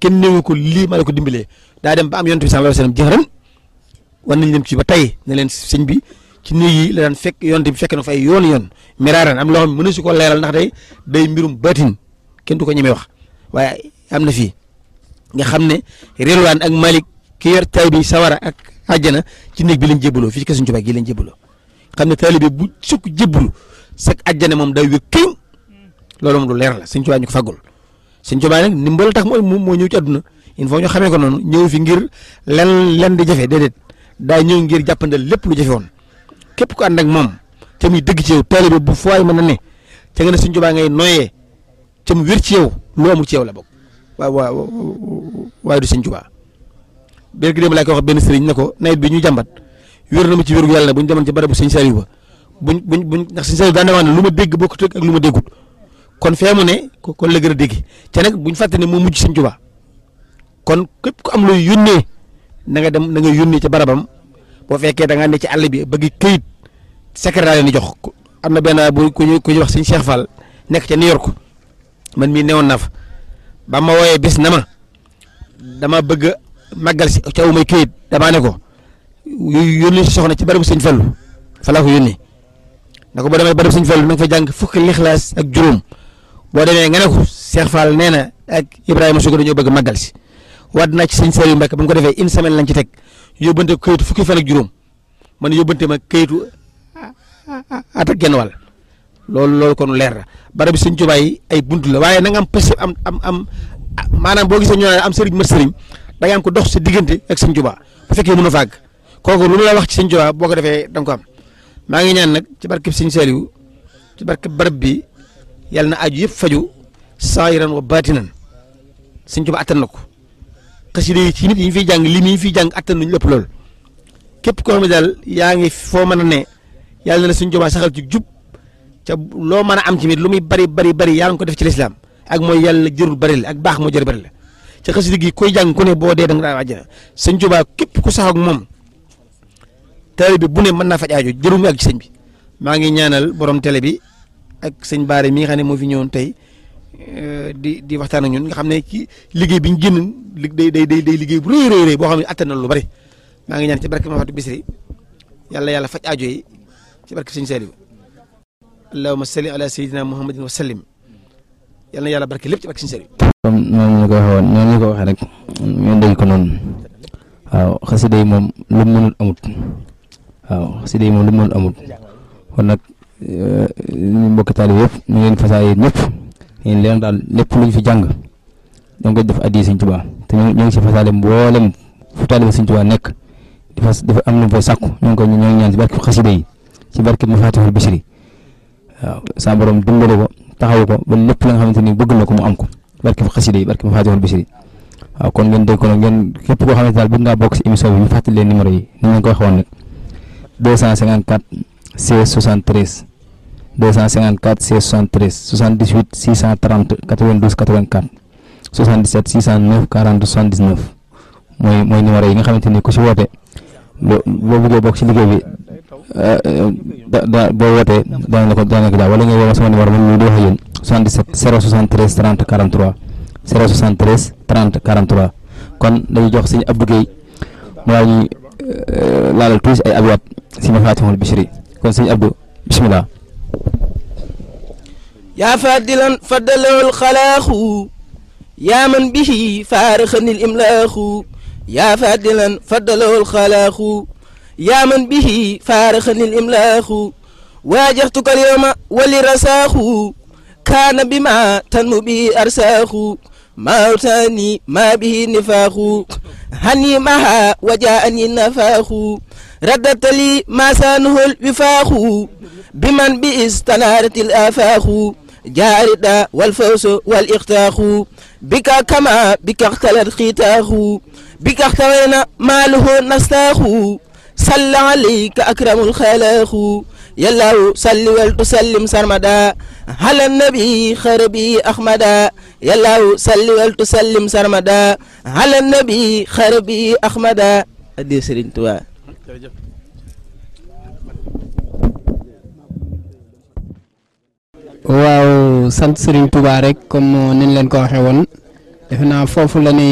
kenn néewu ko lii ma la ko dimbalee daa dem ba am yonent bi sallallahu alayhi wasallam jëxëran war nañ leen ci ba tey ne leen sëñ bi ci néeg yi la daan fekk yonent bi fekk na fa ay yoon yoon miraaran am loo xam ne mënu si ko leeral ndax day day mbirum baatin kenn du ko ñemee wax waaye am na fii nga xam ne Rilwaan ak Malik ki yor tay bi sawara ak àjjana ci néeg bi lañ jébbaloo fii ci kër Sëñ Tuubaa gi lañ jébbaloo xam ne taalibe bu sukk jébbalu sag àjjana moom day wér këñ loolu moom lu leer la Sëñ Tuubaa ñu ko faggul Sëñ Tuubaa nag ndimbal tax moo moo ñëw ci àdduna il faut ñu xamee ko noonu ñëw fi ngir len len di jafe déedéet daa ñëw ngir jàppandal lépp lu jafe woon képp ku ànd ak moom te muy dëgg ci yow taalibe bu fooy mën a ne te nga ne Sëñ Tuubaa ngay noyyee te mu wér ci yow lu amul ci yow la bokk waaw waaw waaye du Sëñ Tuubaa bér gi dem laa ko wax benn sëriñ ne ko nawet bi ñu jàmbat wér na ma ci wérgu yàlla ne bu ñu demoon ci barabu Sëñ Saliou ba buñ buñ buñ ndax Sëñ Saliou daan na wax ne lu ma dégg bokkut ak lu ma déggut kon fee mu ne kon la gën a dégg te nag buñ fàtte ne moo mujj Sëñ Tuubaa kon képp ku am looy yónnee na nga dem na nga yónnee ca barabam boo fekkee da ngaa ne ci àll bi bëgg këyit secrétaire ni jox am na benn bu ku ñuy ku ñuy wax Sëñ Cheikh Fall nekk ca New York man mii newoon naa fa ba ma wooyee bis na ma dama bëgg màggal si ca wu may këyit damaa ne ko yónni si soxna ci barabu sëñ Fallu fa laa ko yónnee na ko boo demee barabu sëñ Fallu na nga fa jàng fukki lixlaas ak juróom boo demee nga ne ko Cheikh Fall nee na ak Ibrahima Sugu dañoo bëgg màggal si waat naa ci sëñ Saliou Mbacke ba mu ko defee une semaine lañ ci teg yóbbante ko këyitu fukki fan ak juróom man yóbbante ma këyitu at ak genn wàll loolu loolu kon leer na barabu sëñ Tuubaa yi ay bunt la waaye na nga am pës am am am maanaam boo gisee ñu naan am sëriñ mat sëriñ da nga am ko dox sa diggante ak sëñ Tuubaa bu fekkee mën a fàgg kooku lu mu la wax ci sëñ Tuubaa boo ko defee da nga ko am maa ngi ñaan nag ci barkeb sëñ Saliou ci barkeb barab bi yàlla na aju yëpp faju saayiran wa baatinan sëñ Tuubaa attan na ko xasida yi ci nit yi ñu fiy jàng lim yi ñu fiy jàng attan nañu lépp loolu képp koo xam ne daal yaa ngi foo mën a ne yàlla na la sëñ Tuubaa saxal ci jub ca loo mën a am ci mit lu muy bari bari bari yaa ngi ko def ci lislaam ak mooy yàlla jërul bari la ak baax moo jër bari la ca xasida gi koy jàng ku ne boo dee da nga daa àjjana sëñ Tuubaa képp ku sax ak moom taalibe bi bu ne mën naa faj aajo jëru mu ak ci sëñ bi maa ngi ñaanal borom télé bi ak sëñ Baare mi nga xam ne moo fi ñëwoon tey di di waxtaan ak ñun nga xam ne ci liggéey bi ñu génn li day day day liggéey bu rëy rëy rëy boo xam ne attan na lu bari maa ngi ñaan ci barke ma fatu bisri yàlla yàlla faj aajo yi ci barke sëñ Saliou allahumma salli ala sayyidina muhammadin wa sallim yal na yàlla barke lépp ci barke sëñ Saliou comme noonu ñu ko waxee woon noonu ñu ko waxee rek ñu dégg ko noonu waaw xasida yi moom lu mu mënul amut waaw xasida yi moom lu mu mënul amut kon nag ñu mbokk taalibe yëpp ñu ngi leen fasaa yéen ñëpp yéen leen daal lépp lu ñu fi jàng ñoo ngi koy def addi Sëñ Tuubaa te ñu ngi si fasaale mboolem fu taalibe Sëñ Tuubaa nekk di fas dafa am lu mu fay sàkku ñoo ngi koy ñoo ngi ñaan ci barke xasida yi ci barke Mafatihul Bichri waaw sa borom dimbale ko taxawu ko ba lépp la nga xamante ni bëgg na ko mu am ko barke xasida yi barke Mafatihul Bichri waaw kon ngeen dégg ko nag ngeen képp koo xamante daal bëgg ngaa bokk si émission bi ñu fàttali leen numéro yi ni ñu ko waxoon nag 254 16 73 254 16 73 78 630 92 84 77 609 40 79 mooy mooy numéro yi nga xamante ni ku si woote boo boo bëggee bokk si liggéey bi da da boo wootee daañu la ko daañu la ko daal wala nga woo sama numéro man mii di wax ak yéen 77 073 30 43 073 30 43 kon dañuy jox sëñ Abdou Guèye mu daal ñuy laalal tuuti ay abyaat si Mafatihul Bichri kon sëñ Abdou bisimilah. يا فادلا فدله الخلاق يا من به فارخني الإملاخ يا فادلا فدله الخلاق يا من به فارخني الإملاخ واجهتك اليوم ولرساخ كان بما تنمو به أرساخ ما أوتاني ما به نفاخ هني معها وجاءني النفاخ ردت لي ما سانه الوفاخ بمن بئس تنارت الآفاخ جاردا والفوز والإختاخ بك كما بك اختلت ختاخ بك اختوينا ماله نستاخ صلى عليك أكرم الخلاخ يلا صل وتسلم سرمدا على النبي خربي أحمدا يلا صل وتسلم سرمدا على النبي خربي أحمدا أدي سرين توا waaw sant Serigne Touba rek comme ni ñu leen ko waxee woon defe naa foofu la ñuy